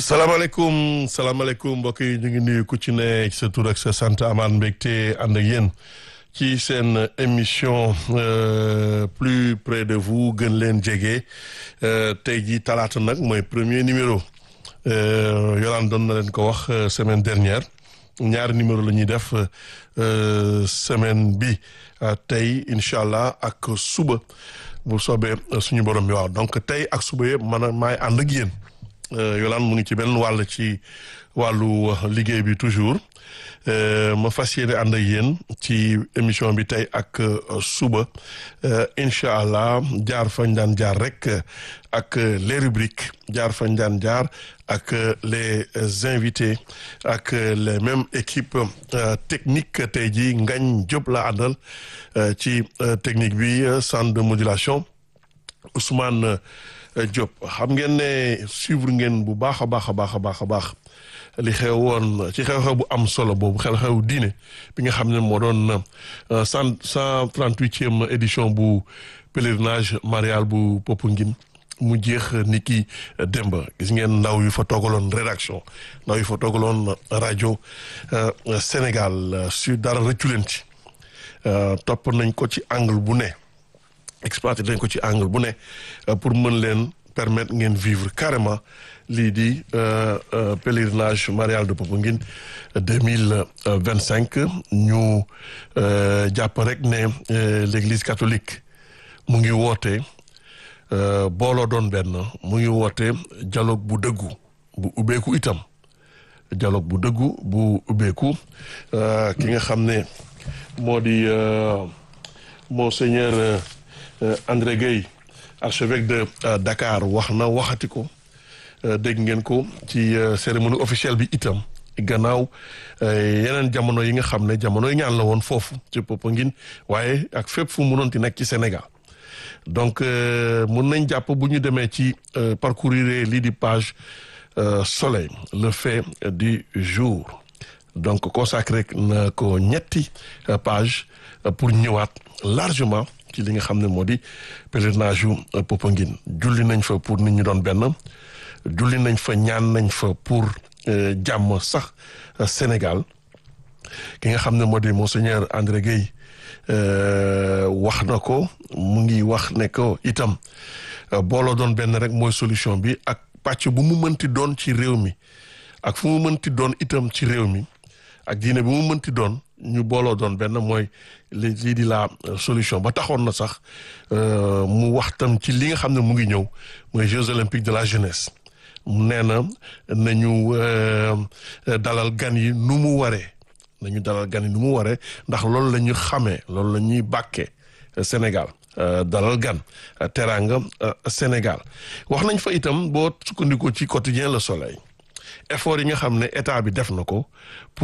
salaamaaleykum salaamaaleykum mbokk yi ñu ngi nuyu ku ci ne sa tur ak sa sant amaan mbégte ànd ak yéen ci seen émission plus près de vous gën leen jege tey jii talaata nag mooy premier numéro Yolande doon na leen ko wax semaine dernière ñaari numéro la ñuy def semaine bi tey incha allah ak suba bu soobee suñu borom bi waaw donc tey ak suba yëpp man maay ànd ak yéen. Yolande mu ngi ci benn wàll ci wàllu liggéey bi toujours ma fas yéene ànd ak yéen ci émission bi tey ak suba incha allah jaar fañ daan jaar rek ak les rubriques jaar fañ daan jaar ak les invités ak les mêmes équipes techniques tey jii Ngañ Diop la àndal ci technique bi centre de modulation Ousmane. Diop xam ngeen ne suivre ngeen bu baax a baax a baax a baax a baax li xew woon ci xew-xew bu am solo boobu xew-xew diine bi nga xam ne moo doon cent cent trente huitième édition bu pèlerinage marial bu Popenguine mu jeex ni ki démb gis ngeen ndaw yu fa toogaloon rédaction ndaw yu fa toogaloon rajo Sénégal su dara rëccu leen ci topp nañ ko ci angle bu ne exploité dañ ko ci angle bu ne pour mën leen permettre ngeen vivre carrément lii di pèlerinage marial de Popenguine deux mille vingt cinq ñu jàpp rek ne l'église catholique mu ngi woote booloo doon benn mu ngi woote dialogue bu dëggu bu ubbeeku itam dialogue bu dëggu bu ubbeeku ki nga xam ne moo di monseigneur André Gueye archevêque de Dakar wax na waxati ko dégg ngeen ko ci cérémonie officielle bi itam gannaaw yeneen jamono yi nga xam ne jamono yi ñaan la woon foofu ci Popenguine waaye ak fépp fu mu mënoon ti nekk ci Sénégal donc mun nañ jàpp bu ñu demee ci parcourir lii di page soleil le fait du jour donc consacré na ko ñetti page pour ñëwaat largement ci li nga xam ne moo di pèlerinage yu Popenguine julli nañ fa pour nit ñi doon benn julli nañ fa ñaan nañ fa pour jàmm sax Sénégal ki nga xam ne moo di monseigneur André Gueye wax na ko mu ngi wax ne ko itam booloo doon benn rek mooy solution bi ak pàcc bu mu mënti doon ci réew mi ak fu mu mënti doon itam ci réew mi ak diine bi mu mënti doon ñu booloo doon benn mooy lii di la solution ba taxoon na sax mu wax tam ci li nga xam ne mu ngi ñëw mooy Jeux olympiques de la jeunesse nee na nañu dalal gan yi nu mu waree nañu dalal gan yi nu mu waree ndax loolu la ñu xamee loolu la ñuy bàkkee Sénégal dalal gan teraanga Sénégal wax nañ fa itam boo sukkandikoo ci quotidien Le Soleil effort yi nga xam ne état bi def na ko